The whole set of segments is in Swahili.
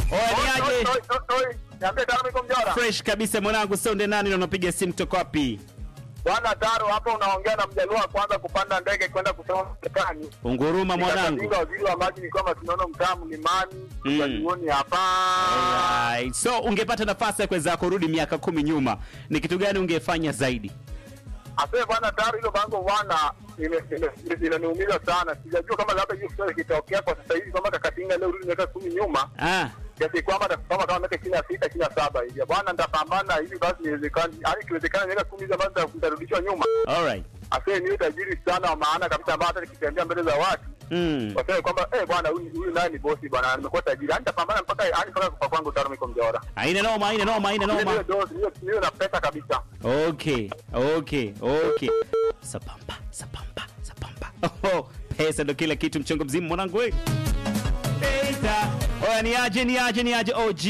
Oya ni Oi, aje? oi, oi, oi. Niambie Taro niko Mjora. Fresh kabisa mwanangu, sonde nani na unapiga simu kutoka wapi? Bwana Taro hapo unaongea na mjaluo wa kwanza kupanda ndege kwenda kusoma Marekani. Unguruma mwanangu. Nikakabidhi waziri wa maji ni kwamba tunaona mtaa mlimani, Mm. tukajioni hapa. Alright. So ungepata nafasi ya kuweza kurudi miaka kumi nyuma, ni kitu gani ungefanya zaidi? Asante bwana Taro, hilo bango bwana ime- ime- inaniumiza sana. Sijajua kama labda hiyo kitu kitokea kwa sasa hivi kwamba Kakatinga leo rudi miaka kumi nyuma. Ah, kiasi kwamba atasimama kama miaka ishirini na sita ishirini na saba hivi bwana, nitapambana hivi basi, niwezekani yani, ikiwezekana miaka kumi hizi ambazo nita- nitarudishwa nyuma, alright. asee niwe tajiri sana wa maana kabisa, ambayo hata nikitembea mbele za watu Mm. waseme kwamba eh, bwana huyu huyu naye ni bosi bwana, nimekuwa tajiri, yani nitapambana mpaka yani mpaka kwa kwangu Taro miko Mjora, Haina noma, haina noma, haina niwe noma. dozi niwe niwe na pesa kabisa. Okay, okay, okay. Sapamba, sapamba, sapamba. Oh, pesa ndo kila kitu mchongo mzima mwanangu we. Pesa. Oya ni aje, ni aje, ni aje OG.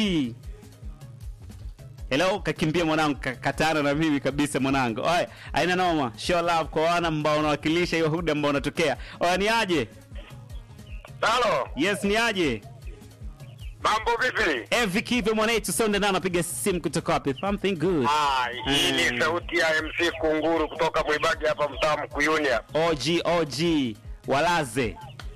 Hello, kakimbia mwanangu, ka- katana na mimi kabisa mwanangu. Oya, haina noma. Show love kwa wana ambao unawakilisha hiyo huda ambao unatokea. Oya ni aje? Halo, Yes, ni aje? mambo vipi? Evi Kive mwanetu sonde na anapiga simu kutoka wapi? Something good. Ah, hii Mm. ni sauti ya MC Kunguru kutoka Mwibagi hapa mtaa Mkuyuni hapa. OG OG walaze.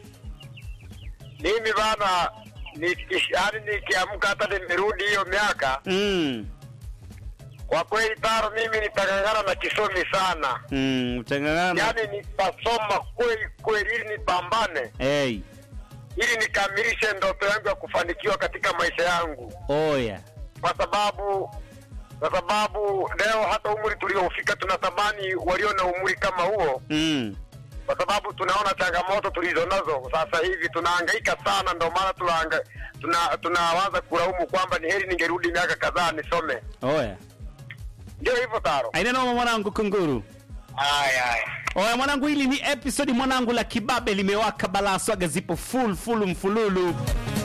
Mimi bana nikish- yaani nikiamka hata nimerudi hiyo miaka Mm. Kwa kweli Taro, mimi nitang'ang'ana na kisomi sana, Mm, utangangana. yaani nitasoma kweli kweli, ili nipambane, Hey, ili nikamilishe ndoto yangu ya kufanikiwa katika maisha yangu, oya. kwa sababu kwa sababu leo hata umri tuliofika tunatamani walio na umri kama huo, Mm. kwa sababu tunaona changamoto tulizo nazo sasa hivi, tunahangaika sana, ndio maana tunaanga tuna tunawaza kulaumu kwamba ni heri ningerudi miaka kadhaa nisome. Oya. Ndio hivyo Taro. Aina noma mwanangu kunguru. Aya, aya. Oya mwanangu, hili ni episodi mwanangu la kibabe limewaka balaa, swaga zipo full full mfululu.